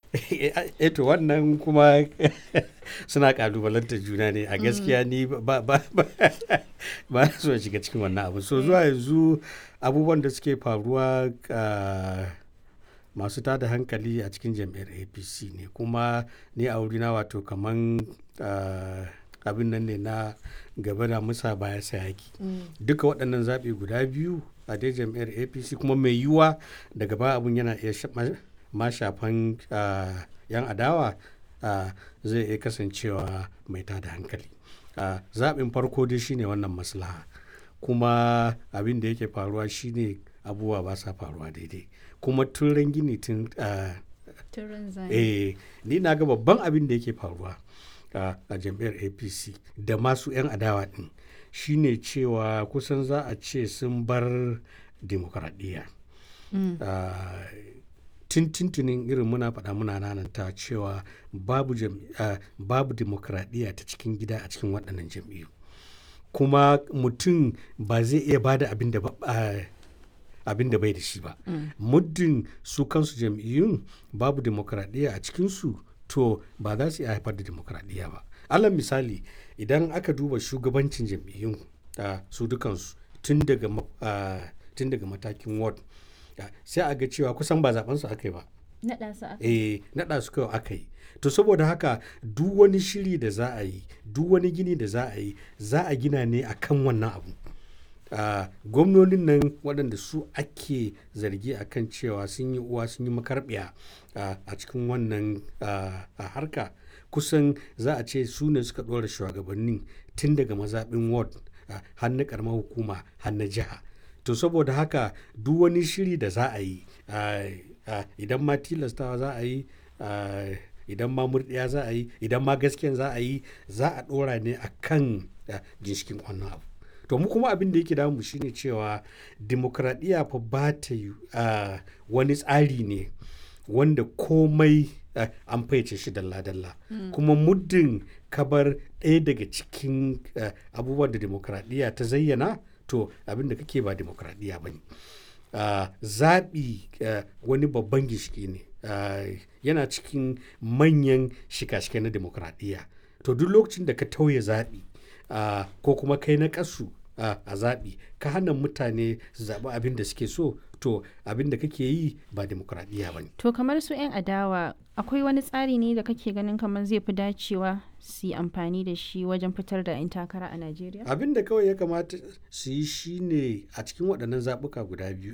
eto wannan kuma suna kalubalanta juna ne a gaskiya ni ba ba ba ba so shiga cikin wannan abu so zuwa yanzu abubuwan da suke faruwa masu tada hankali a cikin jam'iyyar apc ne kuma ni a wurina wato kaman abin nan ne na gaba da musa baya sayaki duka waɗannan zaɓe guda biyu a dai jam'iyyar apc kuma mai yiwuwa daga ba abun yana iya ma shafan yan adawa zai iya kasancewa mai tada hankali zaɓin farko dai shine wannan maslaha kuma abin da yake faruwa shine abubuwa ba sa faruwa daidai kuma tun gini tun eh ni na ga babban abin da yake faruwa a jam'iyyar apc da masu 'yan adawa din shine cewa kusan za a ce sun bar demokradiyya tuntuntunin irin muna faɗa muna nananta cewa babu, uh, babu demokradiyya ta cikin gida a cikin waɗannan jam'iyyu kuma mutum ba zai iya bada abin da uh, abin da bai da shi ba mm. muddin su kansu jam'iyyun babu demokradiyya a cikinsu to ba za su iya haifar da demokradiyya ba alal misali idan aka duba shugabancin jam'iyyun uh, su dukansu tun daga tun daga matakin ward sai a ga cewa kusan ba zaben su aka yi ba naɗa su aka yi naɗa su kawai aka yi to saboda haka duk wani shiri da za a yi duk wani gini da za a yi za a gina ne a kan wannan abu uh, gwamnonin nan waɗanda su ake zargi a kan cewa sun yi uwa sun yi makarbiya uh, a cikin wannan uh, harka kusan za a ce su ne suka ɗora shugabannin tun daga mazaɓin ward har na ƙaramar hukuma har na jiha to saboda haka duk wani shiri da za a yi idan ma tilastawa za a yi idan ma murɗiya za a yi idan ma gaskiyan za a yi za a ɗora ne a kan ginshikin wannan abu to mu kuma abin da yake damu shine cewa demokradiyya fa ba ta yi wani tsari ne wanda komai an faice shi dalla-dalla kuma muddin kabar ɗaya daga cikin abubuwan da demokradiyya ta zayyana to abin da kake ba demokradiyya ba ne zaɓi wani babban gishiki ne yana cikin manyan shika-shika na demokradiyya to duk lokacin da ka tauye zaɓi ko kuma kai na ƙasu a zaɓi ka hana mutane su zaɓi abin da suke so to abin da kake yi ba demokradiyya ba ne. To kamar su 'yan adawa akwai wani tsari ne da kake ganin kamar zai fi dacewa su yi amfani da shi wajen fitar da 'yan takara a Najeriya? Abin da kawai ya kamata su yi shi ne a cikin waɗannan zaɓuka guda biyu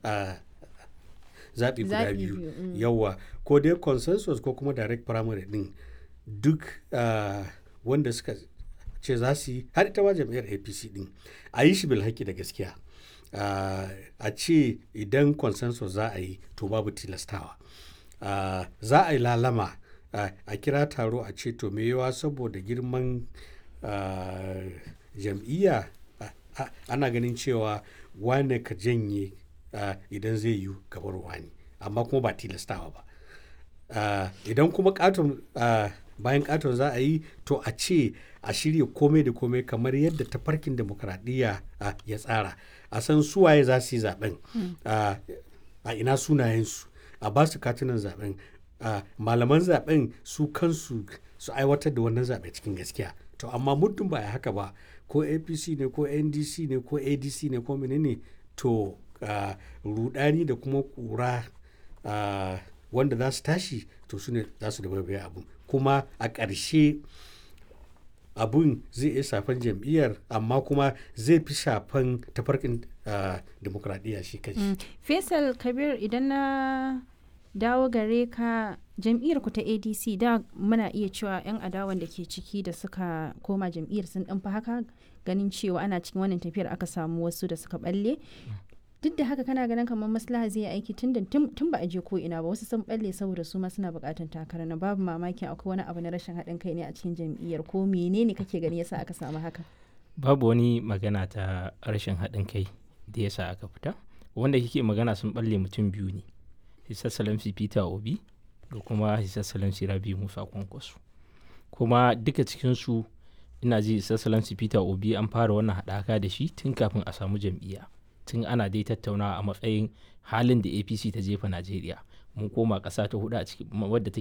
zaɓi guda biyu yawa ko dai consensus ko kuma direct primary ɗin duk wanda suka ce za su yi har ita ma jam'iyyar apc ɗin a yi shi bilhaki da gaskiya Uh, a ce idan consensus za a yi to babu tilastawa uh, za a yi lalama uh, a kira taro a ce to me yawa saboda girman jam'iyya ana ganin cewa wane ka janye idan zai yi gabar wani amma kuma ba tilastawa ba idan kuma katon bayan katon za a yi to a ce a shirya komai da komai kamar yadda tafarkin demokradiyya ya tsara a san suwaye za su yi zaben a ina sunayensu a ba su katunan zaben malaman zaben su kansu su aiwatar da wannan zaɓe cikin gaskiya to amma muddin ba a haka ba ko apc ne ko ndc ne ko adc ne ko menene to rudani da kuma kura wanda za su tashi to su ne za su da abu kuma a ƙarshe abun zai iya shafan jam'iyyar amma kuma zai fi shafan tafarkin uh, demokradiyya shi kanshi. Mm. Faisal Kabir idan na dawo gare ka jam'iyyar ku ta ADC da muna iya cewa 'yan adawan da ke ciki da suka koma jam'iyyar sun ɗan haka ganin cewa ana cikin wannan tafiyar aka samu wasu da suka balle. duk da haka kana ganin kamar maslaha zai aiki tun tun ba a je ko ina ba wasu sun balle saboda su ma suna bukatan takara na babu mamakin akwai wani abu na rashin haɗin kai ne a cikin jam'iyyar ko menene kake gani yasa aka samu haka babu wani magana ta rashin haɗin kai da yasa aka fita wanda kike magana sun balle mutum biyu ne hisa salamsi peter obi da kuma hisa salamsi rabi musa kwankwaso kuma duka cikinsu ina ji hisa salamsi peter obi an fara wannan haɗaka da shi tun kafin a samu jam'iyya tun ana dai tattaunawa a matsayin halin da apc ta jefa najeriya mun koma ƙasa ta hudu a cikin wadda take